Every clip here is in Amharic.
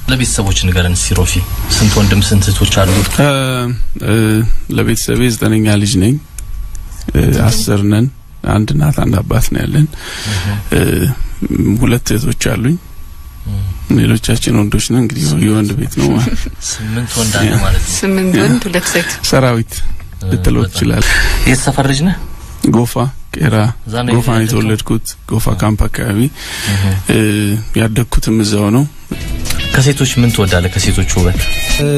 ለቤተሰቦች ንገረን እስቲ ሮፊ። ስንት ወንድም ስንት እህቶች አሉ? እ እ ለቤተሰቤ ዘጠነኛ ልጅ ነኝ። እ አስር ነን። አንድ እናት አንድ አባት ነው ያለን። እ ሁለት እህቶች አሉኝ። ሌሎቻችን ወንዶች ነን። እንግዲህ የወንድ ቤት ነው ማለት ስምንት ወንድ አለ ማለት ነው። ስምንት ወንድ ሁለት ሴት ሰራዊት ልትለው ትችላል። የት ሰፈር ልጅ ነህ? ጎፋ ቄራ እዛ ነው ጎፋ ነው የተወለድከው? የተወለድኩት። ጎፋ ካምፕ አካባቢ እ ያደግኩትም እዛው ነው። ከሴቶች ምን ትወዳለህ? ከሴቶች ውበት እ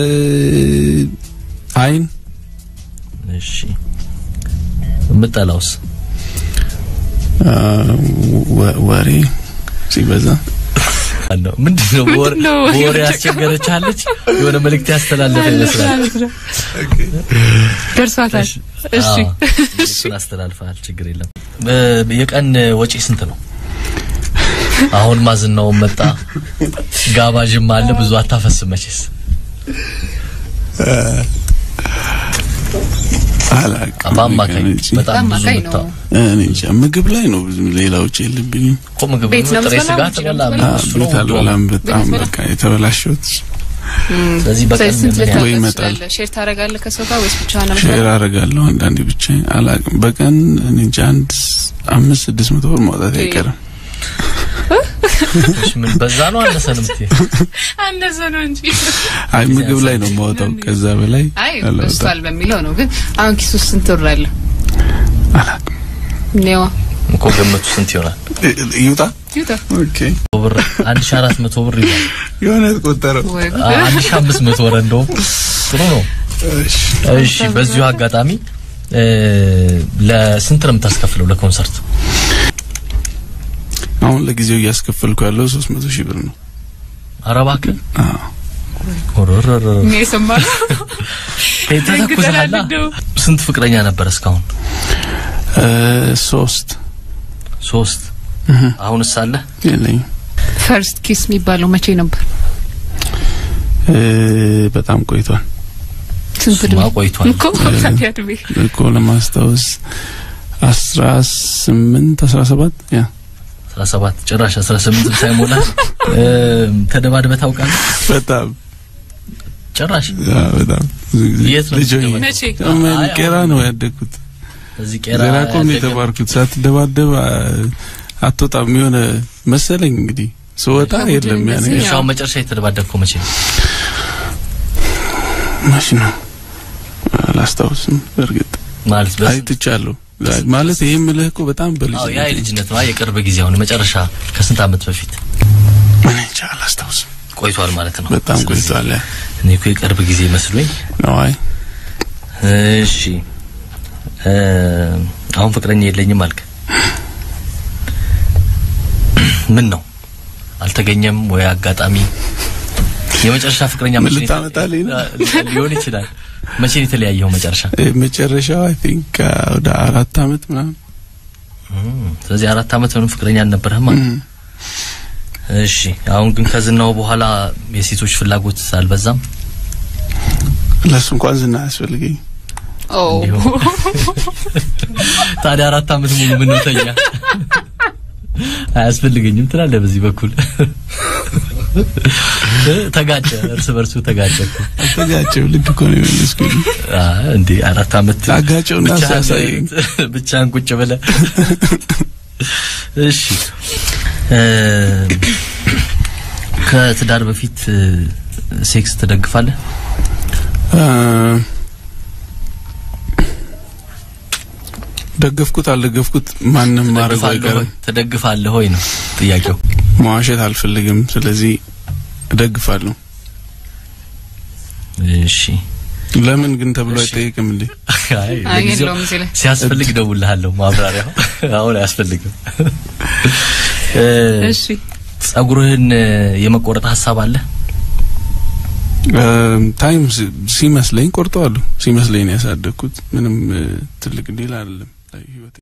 አይን እሺ፣ የምጠላውስ አ፣ ወ- ወሬ ሲበዛ አለው ምንድን ነው? በወሬ ምንድን ነው? በወሬ ያስቸገረቻለች የሆነ መልእክት ያስተላለፈ ይመስላል። ደርሷታል። እሺ አዎ፣ እሱን አስተላልፈሃል። ችግር የለም። በ- የቀን ወጪ ስንት ነው? አሁን ማዝናውን መጣ፣ ጋባዥም አለ። ብዙ አታፈስም መቼስ። አላውቅም። በአማካኝ እኔ እንጂ። በጣም ብዙ በአማካኝ ብታ ነው። እኔ እንጃ ምግብ ላይ ነው ብዙ ሌላዎች የለብኝም። እኮ ምግብ ቤት ነው ጥሬ የምትበላው? ስጋ ውጭ ነው ትበላ የምትበላው? አ፣ እሱ ነው ቤት ውድ ነው። አልበላም። በጣም ቤት በቃ የተበላሸሁት ስለዚህ በቀን ስንት ምን ያህል ወይ ልታገዝ ይመጣል። ትችላለህ? ሼር ታደርጋለህ ከሰው ጋር ወይስ ብቻህን ነው ሼር የምትበላው? አደርጋለሁ አንዳንዴ ብቻ አላውቅም። በቀን እኔ እንጃ አንድ አምስት ስድስት መቶ ብር ማውጣት አይቀርም። እሺ፣ ምን በዛ ነው አነሰ ነው የምትይው? አነሰ ነው እንጂ አይ ምግብ ላይ ነው የማወጣው። ከዛ በላይ አይ አላወጣም። በስቷል በሚለው ነው። ግን አሁን ኪስ ውስጥ ስንት ብር አለ? አላውቅም። ኔዋ እኮ ገመቱ ስንት ይሆናል? እ- ይውጣ ይውጣ ኦኬ ብር አንድ ሺህ አራት መቶ ብር ይላል። የሆነ የተቆጠረው ወይ ጉድ። አ- አንድ ሺህ አምስት መቶ ወረ እንደውም ጥሩ ነው። እሺ እሺ በዚሁ አጋጣሚ እ፣ ለስንት ነው የምታስከፍለው ለኮንሰርት? አሁን ለጊዜው እያስከፈልኩ ያለው 300 ሺህ ብር ነው። ኧረ እባክህ አዎ ኦሮሮሮ እኔ የሰማሁት ተተኩሰሃላ። ተናድደው። ስንት ፍቅረኛ ነበር እስካሁን? እ ሶስት ሶስት። እህ አሁንስ አለ? የለኝም። ፈርስት ኪስ የሚባለው መቼ ነበር? እ በጣም ቆይቷል ስንት እሱማ እድሜ ቆይቷል። እኮ ታዲያ እድሜ እኮ ለማስታወስ 18 17 ያ 17 ጭራሽ 18 ሳይሞላ እ፣ ተደባድበህ ታውቃለህ? በጣም ጭራሽ ያ በጣም ብዙ ጊዜ የት ነው ልጅ ሆኜ የምትደባደበው? መቼ? ምን አይ፣ ቄራ አሁን ነው ያደግኩት። እዚህ ቄራ ዜራቆ ነው ያደገ- የተባርኩት። ሳትደባደብ አ- አትወጣም የሆነ መሰለኝ እንግዲህ ስወጣ ከቡድን የለም ያኔ እንደዚህ እሺ፣ አሁን መጨረሻ የተደባደብከው መቼ ነው? ማሽ ነው አላስታውስም። በእርግጥ ማለት በስ አይትቻለሁ ማለት ይሄ የምልህ እኮ በጣም በልጅ አዎ ያ የልጅነት ነው። አይ የቅርብ ጊዜ አሁን መጨረሻ ከስንት ዓመት በፊት እኔ እንጃ አላስታውስም። ቆይቷል ማለት ነው። በጣም ስለዚህ ቆይቷል። ያ እኔ እኮ የቅርብ ጊዜ መስሎኝ። ነው አይ እሺ እ፣ አሁን ፍቅረኛ የለኝም አልክ። ምን ነው አልተገኘም ወይ አጋጣሚ? የመጨረሻ ፍቅረኛ ምን መቼ ነው የተ- ልታመጣልኝ ነው? አ- ሊሆን ይችላል። መቼ ነው የተለያየው መጨረሻ? እ፣ መጨረሻው አይ ቲንክ ወደ አራት አመት ምናምን እም፣ ስለዚህ አራት አመት ምንም ፍቅረኛ አልነበረህም ማለት እም። እሺ አሁን ግን ከዝናው በኋላ የሴቶች ፍላጎት አልበዛም? ለሱ እንኳን ዝና አያስፈልገኝ። ኦ እንዲሁ ታዲያ አራት አመት ሙሉ ምን ነው ተኛ አያስፈልገኝም ትላለህ። በዚህ በኩል ተጋጨ፣ እርስ በርሱ ተጋጨ እኮ። አልተጋጨው ልክ እኮ ነው የመለስኩኝ። አ እንዴ አራት አመት አጋጨውና ብቻህን- ሲያሳየኝ ብቻህን ቁጭ ብለህ እሺ እ፣ ከትዳር በፊት እ፣ ሴክስ ትደግፋለህ? አ፣ ደገፍኩት አልደገፍኩት ማንም ማድረጉ ትደግፋለህ አይቀርም። ወይ? ትደግፋለህ ወይ ነው ጥያቄው። መዋሸት አልፈልግም። ስለዚህ እደግፋለሁ። እሺ ለምን ግን ተብሎ እሺ። አይጠየቅም እንዴ? አይ አይ ለጊዜው የለውም እዚህ ላይ ሲያስፈልግ እደውልልሃለሁ። ማብራሪያው አሁን አያስፈልግም። እ፣ እሺ ጸጉርህን እ፣ የመቆረጥ ሀሳብ አለ? አ፣ ታይም ሲ- ሲመስለኝ ቆርጠዋለሁ። ሲመስለኝ ነው ያሳደግኩት። ምንም እ፣ ትልቅ ዲል አይደለም ላይ ህይወቴ